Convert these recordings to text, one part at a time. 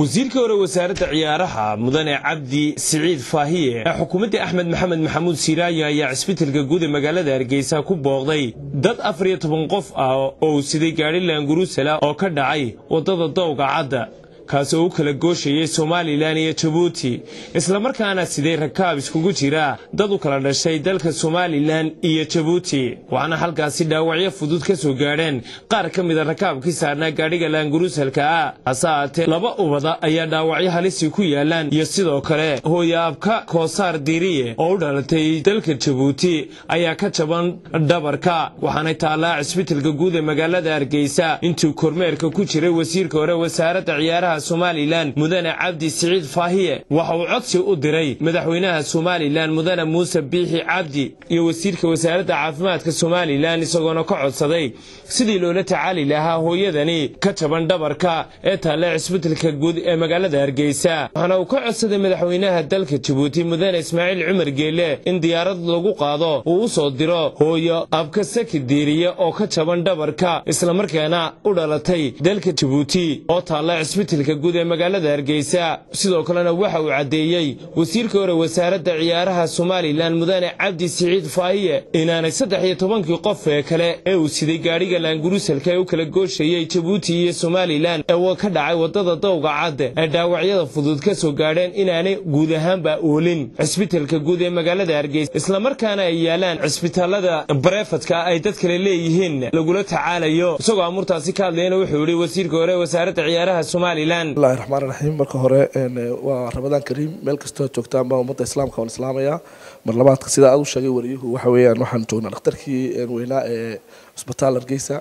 wasiirka hore wasaaradda ciyaaraha mudane cabdi siciid faahiye ee xukuumadda axmed maxamed maxamuud siiraayo ayaa cisbitalka guud ee magaalada hargeysa ku booqday dad afar iyo toban qof ah oo uu siday gaadhi laanguruusala oo ka dhacay waddada dowga cadda kaas oo u kala gooshayay somalilan iyo jabuuti islamarkaana siday rakaab iskugu jira dad u kala dhashay dalka somalilan iyo jabuuti waxaana halkaasi dhaawacyo fudud ka soo gaadheen qaar ka mida rakaabkii saarnaa gaadhiga laanguruusalka ah hase aatee laba ubada ayaa dhaawacyo halisi ku yaalaan iyo sidoo kale hooyaabka koosaar diiriye oo u dhalatay dalka jabuuti ayaa ka jaban dhabarka waxaanay taallaa cisbitalka guud ee magaalada hargeysa intuu kormeerka ku jiray wasiirka hore wasaaradda ciyaaraha somalilan mudane cabdi siciid faahiye waxa uu codsi u diray madaxweynaha somalilan mudane muuse biixi cabdi iyo wasiirka wasaaradda caafimaadka somalilan isagoona ka codsaday sidii loola tacaali lahaa hooyadani ka jaban dhabarka ee taalla cisbitalka guud ee magaalada hargeysa waxaana uu ka codsaday madaxweynaha dalka jabuuti mudane ismaaciil cumar geele in diyaarad lagu qaado uu u soo diro hooyo abka saki diiriye oo ka jaban dhabarka islamarkaana u dhalatay dalka jabuuti oo taalla cisbitalka guud ee magaalada hargeysa sidoo kalena waxa uu caddeeyey wasiirka hore wasaaradda ciyaaraha somalilan mudane cabdi siciid faahiye inaanay saddex iyo tobankii qof ee kale ee uu siday gaadhiga laanguruusalka ee u kala gooshayey jabuuti iyo somalilan ee ka dhacay waddada dowga cadde ee dhaawacyada fudud ka soo gaadheen inaanay guud ahaanba oolin cisbitalka guud ee magaalada hargeysa islamarkaana ay yaalaan cisbitaalada bareefadka ay dad kale leeyihiin lagula tacaalayo isagoo amuurtaasi ka hadlayana wuxuu yidhi wasiirka hore wasaaradda ciyaaraha somalilan bismillahi raxmaan raxiim marka hore waa ramadaan kariim meel kastoo joogtaanba ummadda islaamka waan islaamayaa mar labaadka sida aad u sheegay wariyuhu waxa weeyaan waxaan joognaa dhakhtarkii weynaa ee cusbitaal hargeysa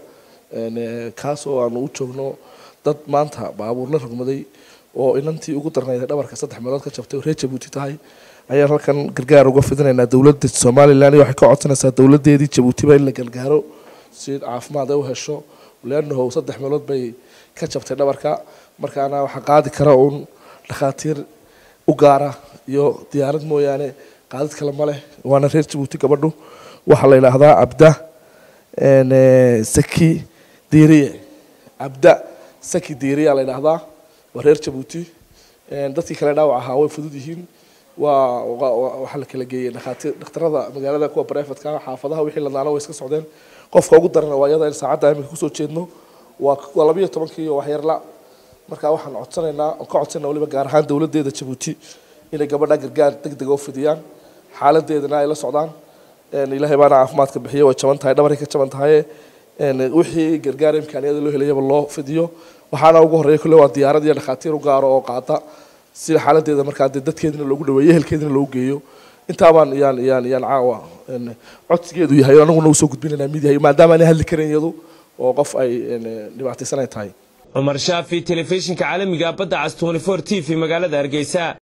kaas oo aanu u joogno dad maanta baabuurna rogmaday oo inantii ugu darnayd dhabarka saddex meelood ka jabtay oo reer jabuuti tahay ayaan halkan gargaar uga fidinaynaa dowladda somalilan iyo waxay ka codsanaysaa dowladeedii jabuutiba in la gargaaro si caafimaad ay u hesho leanahow saddex meelood bay ka jabtay dhabarka markaana waxaa qaadi kara uun dhakhaatiir u gaara iyo diyaarad mooyaane qaadid kale ma leh waana reer jabuuti gabadhu waxaa la yidhaahdaa cabda saki diiriye cabda saki diiriya la yidhaahdaa waa reer jabuuti dadkii kale dhaawac ahaa way fudud yihiin waa waxaa la kala geeyey dhakhaatiir dhakhtarada magaalada kuwa barefadka xaafadaha wixii ladaana way iska socdeen qofka ugu darana waa iyada in saacadda iminka kusoo jeedno waa labiyo tobankii iyo waxyarla markaa waxaan codsanaynaa ka codsanaa waliba gaar ahaan dowladeeda jabuuti inay gabadha gargaar deg dega u fidiyaan xaaladeedana ay la socdaan ilaahay baana caafimaadka bixiya way jaban tahay dhabaray ka jaban tahay wixii gargaar imkaaniyada loo helayaba loo fidiyo waxaana ugu horreeya kolle waa diyaarad iyo dhakhaatiir u gaaro oo qaata sida xaaladeeda markaa dee dadkeedina loogu dhaweeyo ehelkeedina loogu geeyo intaabaan yaan yaan yaan caawa codsigeedu yahay anaguna usoo gudbinaynaa mid yahay maadaama aanay hadli karin iyadu oo qof ay dhibaataysanay tahay cumar shaafi telefishinka caalamiga badda cas t t v magaalada hargeysa